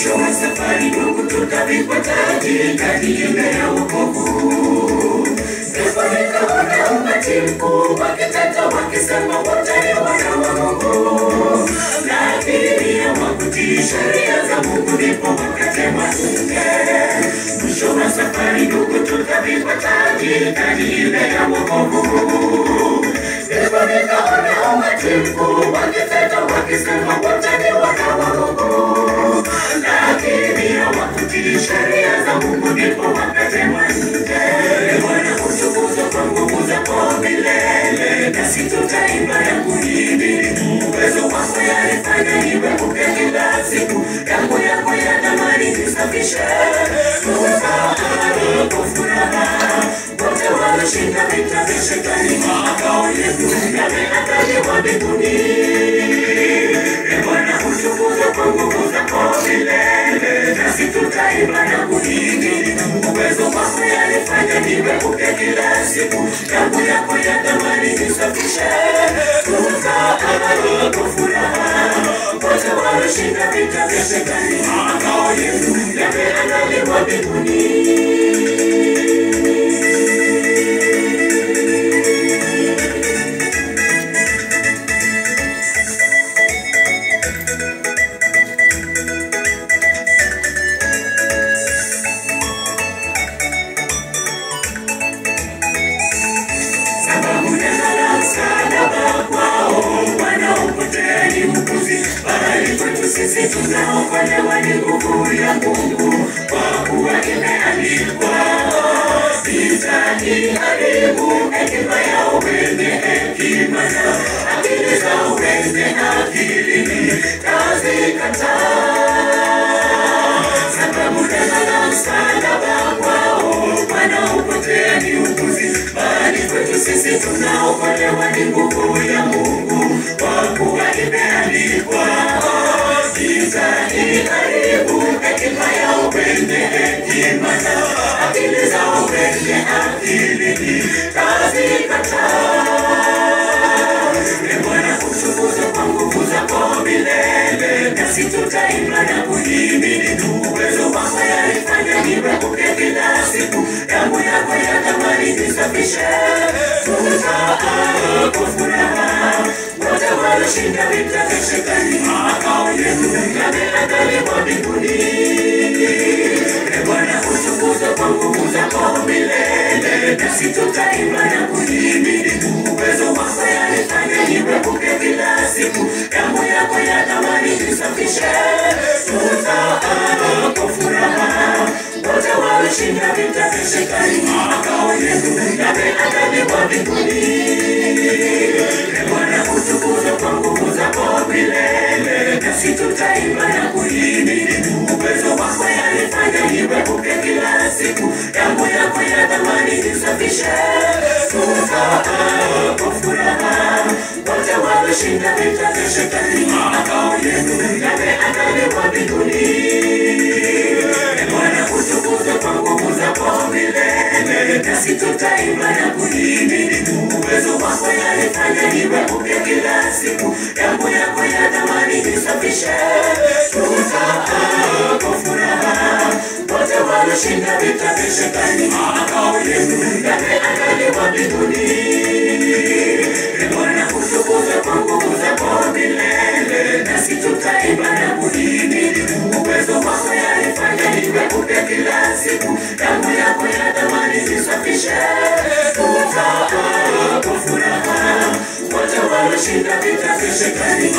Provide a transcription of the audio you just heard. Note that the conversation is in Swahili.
mwisho wa safari ndugu tutavikwa taji taji ile ya wokovu ndipo nikaona umati mkuu wakiteta wakisema wote ni wana wa Mungu lakini hawakutii sheria za Mungu ndipo wakatemwa nje mwisho wa safari ndugu tutavikwa taji taji ile ya wokovu ndipo nikaona umati mkuu wakiteta wakisema wote ni wana wa Mungu lakini hawakutii sheria za Mungu ndipo wakatemwa nje Bwana utukuzwe kwa nguvu zako milele nasi tutaimba na kuhimidi uwezo wako yalifanya niwe upya kila siku damu yako ya damani nisafishe tuzaari kwa furaha wote walishinda vita vya shetani makao yetu yameandaliwa mbinguni E Bwana utukuzwe kwa nguvu zako milele nasi tutaimba na kuhimidi uwezo wako yalifanya niwe upya kila siku damu yako ya damani nisafishe tuzaari kwa furaha wote walishinda vita vya shetani makao yetu yameandaliwa mbinguni sababu neno la msalaba kwao wanaopotea ni upuzi, bali kwetu sisi tunaokolewa ni nguvu ya Mungu, kwa kuwa imeandikwa, sitajiharibu hekima ya wenye hekima na akili za wenye akili tazikataa sababu neno la msalaba kwao wanaopotea ni upuzi, bali kwetu sisi tunaokolewa ni nguvu ya Mungu, kwa kuwa imeandikwa, sitaiharibu hekima ya wenye hekima na akili za wenye akili tazikataa. E Bwana utukuzwe kwa nguvu zako milele, nasi tutaimba na kuhimidi uwezo wako yalifanya niwe upya kila siku, damu yako ya thamani nisafishe, tutaimba kwa furaha wote walishinda vita vya shetani, makao yetu yameandaliwa mbinguni. E Bwana utukuzwe kwa nguvu zako milele, nasi tutaimba na kuhimidi uwezo wako yalifanya niwe upya kila siku, damu yako ya thamani nisafishe, tutaimba kwa furaha wote walishinda vita vya shetani, makao yetu yameandaliwa mbinguni. E Bwana utukuzwe kwa nguvu zako milele, nasi tutaimba na kuhimidi uwezo wako yalifanya niwe upya kila siku, damu yako ya thamani nisafishe, tutaimba kwa furaha wote walishinda vita vya shetani, makao yetu yameandaliwa mbinguni. E Bwana utukuzwe kwa nguvu zako milele, nasi tutaimba na kuhimidi uwezo wako yalifanya niwe upya kila siku, damu yako ya thamani nisafishe, tutaimba kwa furaha wote walishinda vita vya shetani, makao yetu yameandaliwa mbinguni. E Bwana utukuzwe kwa nguvu zako milele, nasi tutaimba na kuhimidi uwezo wako yalifanya niwe upya kila siku, damu yako ya thamani nisafishe, tutaimba kwa furaha wote walishinda vita vya shetani,